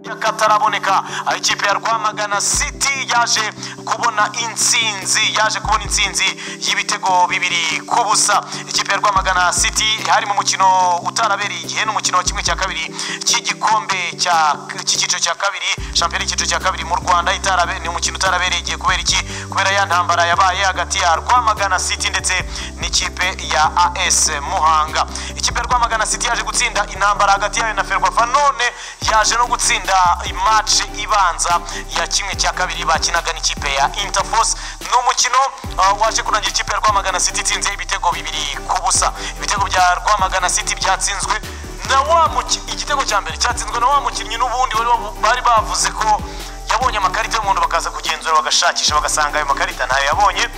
ashaka ataraboneka aho ikipe ya rwamagana city yaje kubona intsinzi yaje kubona intsinzi y'ibitego bibiri ku busa ikipe ya rwamagana city hari mu mukino utarabereye igihe n'umukino wa kimwe cya kabiri cy'igikombe cy'icyiciro cya kabiri shampiyona y'icyiciro cya kabiri mu rwanda ni umukino utarabereye igihe kubera iki kubera ya ntambara yabaye hagati ya rwamagana city ndetse n'ikipe ya as muhanga ikipe ya rwamagana city yaje gutsinda intambara hagati yayo na ferwafa none yaje no gutsinda imace ibanza ya kimwe cya kabiri bakinaga n'ikipe ya interforce ni umukino uh, waje kurangira ikipe ya rwamagana city itsinze ibitego bibiri ku busa ibitego bya rwamagana city byatsinzwe na wa igitego cya mbere cyatsinzwe na wa mukinnyi n'ubundi bari bavuze ko yabonye amakarita y'umuntu bakaza kugenzura bagashakisha bagasanga ayo makarita ntayo yabonye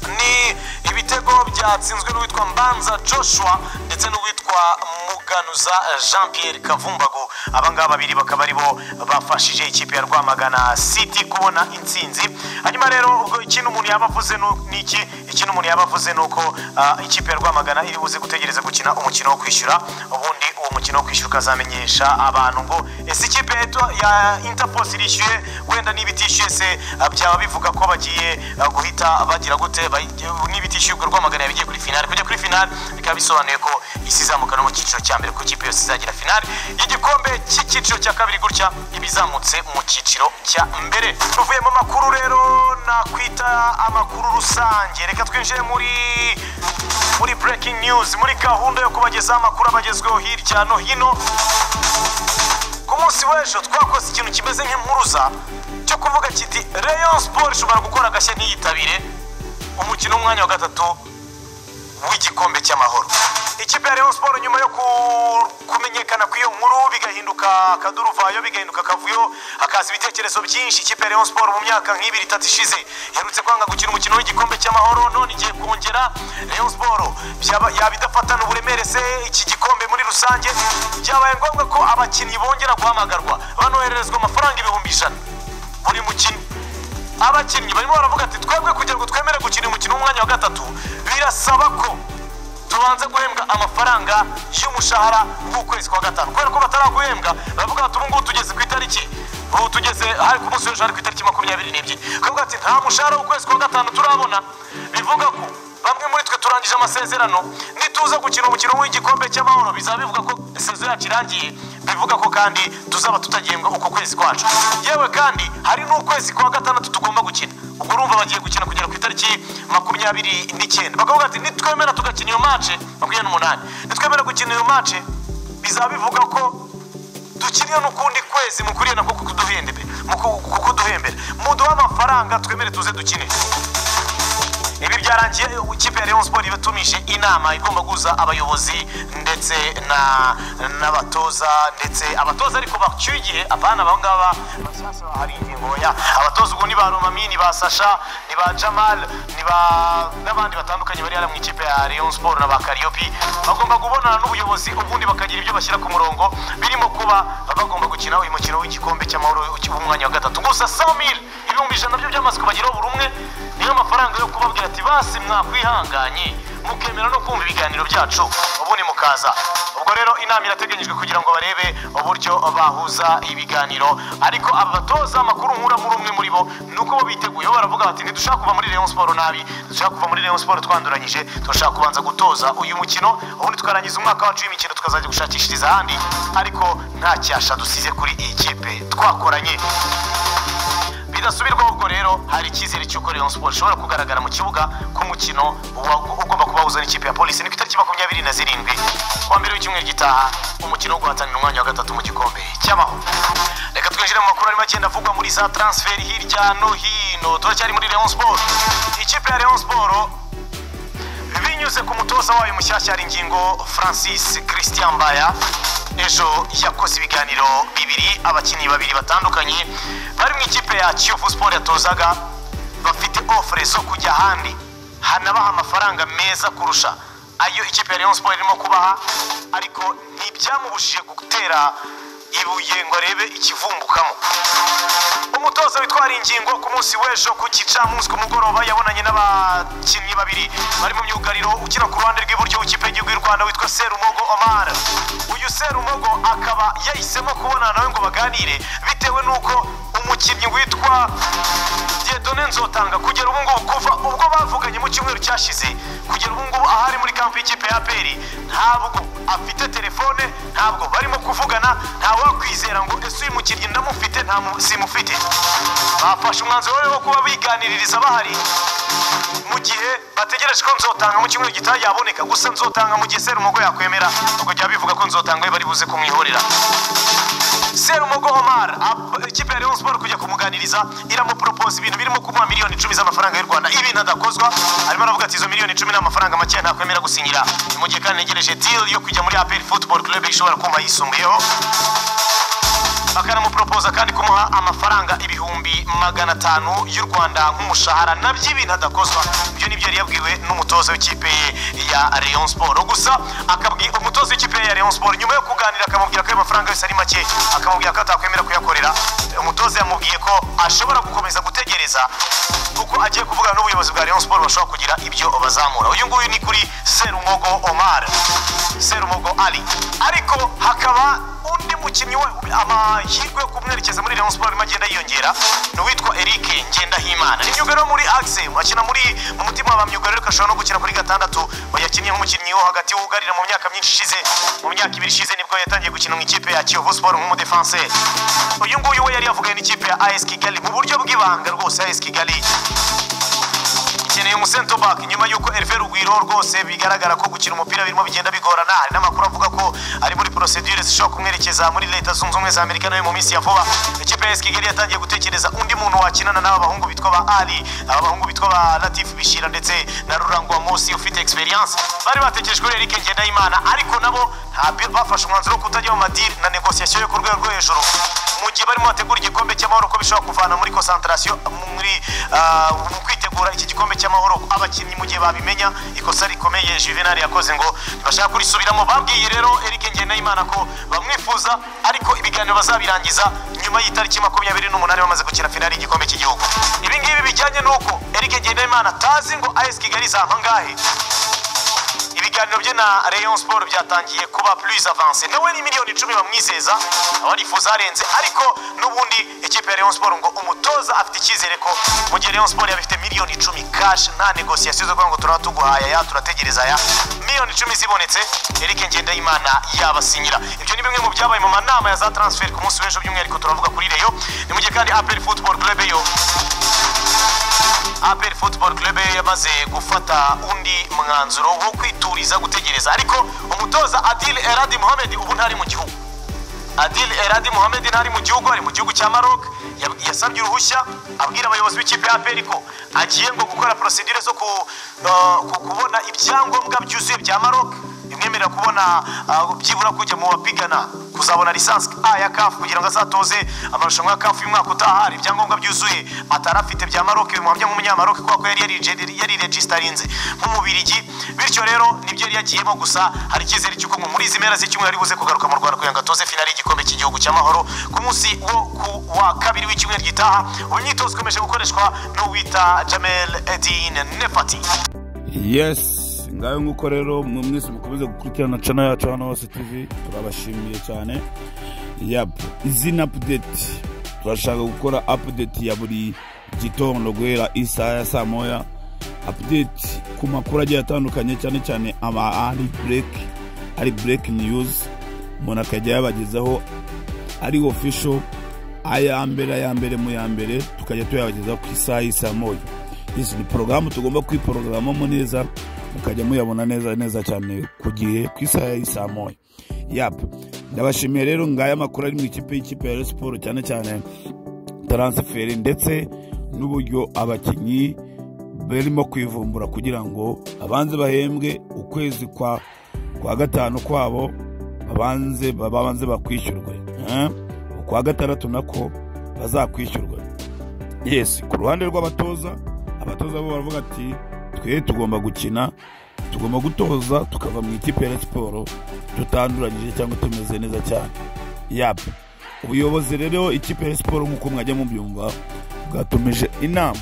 ni ibitego byatsinzwe n'uwitwa mbanza joshua ndetse n'uwitwa muganuza jean pierre kavumbagu abangaba babiri bakaba aribo bafashije ikipe ya rwamagana city kubona intsinzi hanyuma rero ubwo ikintu umuntu yaba avuze ni iki ikintu umuntu yaba avuze ni uko uh, ikipe ya rwamagana iri buze gutegereza gukina umukino wo kwishyura ubundi uwo mukino wo kwishyura ukazamenyesha abantu ngo ese ikipe ya interpos irishyuye wenda n'ibitishyuye se byaba bivuga ko bagiye uh, guhita bagira gute n'ibitishyurwa rwamagana yabigiye kuri finale kujya kuri finale bikaba bisobanuye ko isi izamuka no mu cyiciro cya mbere ku ikipe yose izagira finale y'igikombe cy'icyiciro cya kabiri gutya ibizamutse mu cyiciro cya mbere tuvuye mu makuru rero nakwita amakuru rusange reka twinjire muri muri breaking news muri gahunda yo kubagezaho amakuru abagezweho hirya no hino ku munsi w'ejo twakoze ikintu kimeze nk'impuruza cyo kuvuga kiti rayon sport ishobora gukora agashya ntiyitabire umukino w'umwanya wa gatatu w'igikombe cy'amahoro ikipe ya Rayon Sport nyuma yo kumenyekana kw'iyo nkuru bigahinduka akaduruvayo bigahinduka akavuyo hakaza ibitekerezo byinshi ikipe ya Rayon Sport mu myaka nk'ibiri itatu ishize iherutse kwanga gukina umukino w'igikombe cy'amahoro none igiye kongera Rayon Sport yaba idafatana uburemere se iki gikombe muri rusange byabaye ngombwa ko abakinnyi bongera guhamagarwa banohererezwa amafaranga ibihumbi ijana buri mukino abakinnyi barimo baravuga ati twebwe kugira ngo twemere gukina umukino w'umwanya wa gatatu birasaba ko tubanze guhembwa amafaranga y'umushahara w'ukwezi kwa gatanu kubera ko bataraguhembwa baravuga bati ubu ngubu tugeze ku itariki ubu tugeze hari ku munsi w'ejo hari ku itariki makumyabiri n'ebyiri bakavuga ati nta mushahara w'ukwezi kwa gatanu turabona bivuga ko bamwe muri twe turangije amasezerano nituza gukina umukino w'igikombe cy'amahoro bizaba bivuga ko sezo yacu irangiye bivuga ko kandi tuzaba tutagihembwa uko kwezi kwacu yewe kandi hari n'ukwezi kwa gatandatu tugomba gukina ubwo urumva bagiye gukina kugera ku itariki makumyabiri n'icyenda bakavuga ati nitwemera tugakina iyo mace makumyabiri n'umunani nitwemera gukina iyo mace bizaba bivuga ko dukiriye n'ukundi kwezi mukuriye nako kukuduhembera muduhe amafaranga twemere tuze dukine ibi byarangiye ikipe ya Rayon Sport ibatumije inama igomba guza abayobozi ndetse na n'abatoza ndetse abatoza ariko bacyuye igihe abana aba ngaba hari ingingo ya abatoza ubwo ni ba Romami ni ba Sasha ni ba Jamal ni ba n'abandi batandukanye bari mu ikipe ya Rayon Sport na ba Kariopi bagomba kubonana n'ubuyobozi ubundi bakagira ibyo bashyira ku murongo birimo kuba bagomba gukina uyu mukino w'igikombe cy'amahoro w'umwanya wa gatatu gusa 100 ibihumbi ijana byo byamaze kubageraho buri umwe niyo mafaranga yo kubabwira ati basi mwakwihanganye mukemera no kumva ibiganiro byacu ubundi mukaza ubwo rero inama irateganyijwe kugira ngo barebe uburyo bahuza ibiganiro ariko aba batoza amakuru nkura muri umwe muri bo nuko bo biteguye baravuga bati ntidushaka kuva muri Rayon Sport nabi dushaka kuva muri Rayon Sport twanduranyije turashaka kubanza gutoza uyu mukino ubundi tukarangiza umwaka wacu w'imikino tukazajya gushakishiriza ahandi ariko nta cyasha dusize kuri iyi kipe twakoranye bidasubirwaho ubwo rero hari icyizere cy'uko Rayon Sport ishobora kugaragara mu kibuga ku mukino ugomba kubahuza n'ikipe ya polisi ni ku itariki makumyabiri na zirindwi wa mbere w'icyumweru gitaha umukino wo guhatanira umwanya wa gatatu mu gikombe cy'amahoro reka twinjire mu makuru arimo agenda avugwa muri za transferi hirya no hino turacyari muri Rayon Sport ikipe ya Rayon Sport binyuze ku mutoza wayo mushyashya hari ingingo francis christian mbaya ejo yakoze ibiganiro bibiri abakinnyi babiri batandukanye bari mu ikipe ya kiyovu siporo yatozaga bafite ofure zo kujya ahandi hanabaha amafaranga meza kurusha ayo ikipe ya rayon siporo irimo kubaha ariko ntibyamubujije gutera ibuye ngo arebe ikivumbukamo umutoza witwara ingingo ku munsi w'ejo ku gicamunsi ku mugoroba yabonanye n'abakinnyi babiri bari mu myugariro ukina ku ruhande rw'iburyo w'ikipe y'igihugu y'u rwanda witwa serumogo omar uyu serumogo akaba yahisemo kubonana nawe ngo baganire bitewe n'uko umukinnyi witwa Dieudonné nzotanga kugera ubu ngubu kuva ubwo bavuganye mu cyumweru cyashize kugera ubu ngubu ahari muri kampu y'ikipe ya APR ntabwo afite telefone ntabwo barimo kuvugana ntawakwizera ngo ese uyu mukinnyi ndamufite nta mu- simufite bafashe umwanzuro rero wo kuba biganiririza bahari mu gihe bategereje ko nzotanga mu cyumweru gitaha yaboneka gusa nzotanga mu gihe serumogo yakwemera ubwo jya bivuga ko nzotanga we bari buze kumwihorera serumogo omar ab- ikipe ya leon sport kujya kumuganiriza iramupropose ibintu birimo kumuha miliyoni icumi z'amafaranga y'u rwanda ibintu adakozwa arimo aravuga ati izo miliyoni icumi n'amafaranga makeya ntakwemera gusinyira ni mu gihe kandi negereje deal yo kujya muri apel football club ishobora kumva yisumbuyeho bakanamupropoza kandi kumuha amafaranga ibihumbi magana atanu y'u rwanda nk'umushahara nabyo ibintu adakozwa ibyo ni byo yari yabwiwe n'umutoza w'ikipe ya Rayon Sport gusa akabwira umutoza w'ikipe ya Rayon Sport nyuma yo kuganira akamubwira ko ayo mafaranga yose ari make akamubwira ko atakwemera kuyakorera umutoza yamubwiye ko ashobora gukomeza gutegereza kuko agiye kuvugana n'ubuyobozi bwa Rayon Sport bashobora kugira ibyo bazamura uyu nguyu ni kuri Serumogo Omar Serumogo Ali ariko hakaba undi mukinnyi we amahirwe yo kumwerekeza muri Rayon Sports arimo agenda yiyongera ni uwitwa Eric Ngendahimana ni myugariro wo muri Axe akina muri mu mutima wa myugariro ariko ashobora no gukina kuri gatandatu ngo yakinnye nk'umukinnyi wo hagati wugarira mu myaka myinshi ishize mu myaka ibiri ishize nibwo yatangiye gukina mu ikipe ya Kiyovu Sport nk'umudefanseri uyu nguyu we yari yavuganye n'ikipe ya AS Kigali mu buryo bw'ibanga rwose AS Kigali ikeneye umusento bak nyuma y'uko Hervé Rugwiro rwose bigaragara ko gukina umupira birimo bigenda bigorana hari n'amakuru avuga ko ari muri procedure zishobora kumwerekeza muri leta zunze ubumwe za Amerika nawe mu minsi ya vuba ikipe ya AS Kigali yatangiye gutekereza undi muntu wakinana n'aba bahungu bitwa ba Ali aba bahungu bitwa ba Latif Bishira ndetse na Rurangwa Mosi ufite experience bari batekereje kuri Eric Ngendahimana ariko nabo ntabyo bafashe umwanzuro wo kutajya mu madiri na negociation yo ku rwego rwo hejuru mu gihe barimo bategura igikombe cy'amahoro ko bishobora kuvana muri concentration muri ah, mu kwitegura iki gikombe cy'amahoro abakinnyi mu gihe babimenya ikosa rikomeye Juvenal yakoze ngo ntibashaka kurisubiramo babwiye rero Eric Ngendahimana ko bamwifuza ariko ibiganiro bazabirangiza nyuma y'itariki makumyabiri n'umunani bamaze gukina finali y'igikombe cy'igihugu ibi ngibi bijyanye n'uko Eric Ngendahimana atazi ngo AS Kigali izampa angahe ibiganiro bye na Rayon Sport byatangiye kuba plus avance nawe ni miliyoni icumi bamwizeza abarifuza harenze ariko n'ubundi ikipe ya Rayon Sport ngo umutoza afite icyizere ko mu gihe Rayon Sport yaba ifite miliyoni icumi cash nta negociation zo kuvuga ngo turaba tuguhaye aya turategereza aya miliyoni icumi zibonetse Eric Ngendahimana yabasinyira ibyo ni bimwe mu byabaye mu manama ya za transfer ku munsi w'ejo by'umwihariko turavuga kuri Rayon ni mu gihe kandi APR Football Club yo APR Football Club yamaze gufata undi mwanzuro wo kwituriza gutegereza ariko umutoza Adil Eradi Mohamed ubu ntari mu gihugu Adil Eradi Mohamed ntari mu gihugu ari mu gihugu cya Maroc Yab- yasabye uruhushya abwira abayobozi b'ikipe ya APR ko agiye ngo gukora procedure zo ku, uh, ku- kubona ibyangombwa byuzuye bya Maroc bimwemerera kubona uh, byibura kujya mu bapigana kuzabona lisansi A ya CAF kugira ngo azatoze amarushanwa ya CAF y'umwaka utaha hari ibyangombwa byuzuye atari afite bya Maroc bimuhamya nk'umunyamaroc kubera ko yari yarije- yari registarinze nk'umubirigi bityo rero nibyo yari yagiyemo gusa hari icyizere cy'uko ngo muri izi mpera z'icyumweru ari buze kugaruka mu Rwanda kugira ngo atoze finali y'igikombe cy'igihugu cy'amahoro ku munsi wo ku wa kabiri w'icyumweru gitaha uyu myitozo ikomeje gukoreshwa n'uwita Jamel Edin Nefati yes ngayo nk'uko rero mwe mwese mukomeze gukurikirana cana yacu hano hose tv turabashimiye cyane yap izina update turashaka gukora update ya buri gitondo guhera isaha ya saa moya update ku makuru agiye atandukanye cyane cyane aba ari break ari break news umuntu akajya yabagezaho ari official aya mbere aya mbere mu ya mbere tukajya tuyabageza ku isaha y'isa moya izi ni porogaramu tugomba kwiporogaramamo neza mukajya muyabona neza neza cyane ku gihe ku isaha y'isa moya yap ndabashimiye rero ngaya amakuru ari mu ikipe y'ikipe ya Rayon Sport cyane cyane taransiferi ndetse n'uburyo abakinnyi barimo kwivumbura kugira ngo abanze bahembwe ukwezi kwa kwa gatanu kwabo babanze babanze bakwishyurwe eh? ukwa gatandatu nako bazakwishyurwe yes ku ruhande rw'abatoza abatoza bo baravuga ati twe tugomba gukina tugomba gutoza tukava mu ikipe ya Rayon siporo tutanduranyije cyangwa tumeze neza cyane yap ubuyobozi rero ikipe ya siporo nk'uko mwajya mubyumva bwatumije inama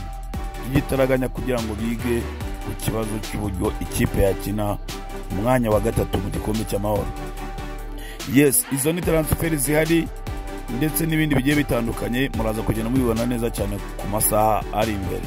y'igitaraganya kugira ngo bige ku kibazo cy'uburyo ikipe yakina umwanya wa gatatu mu gikombe cy'amahoro yesi izo ni taransiferi zihari ndetse n'ibindi bigiye bitandukanye muraza kugenda mubibona neza cyane ku masaha ari imbere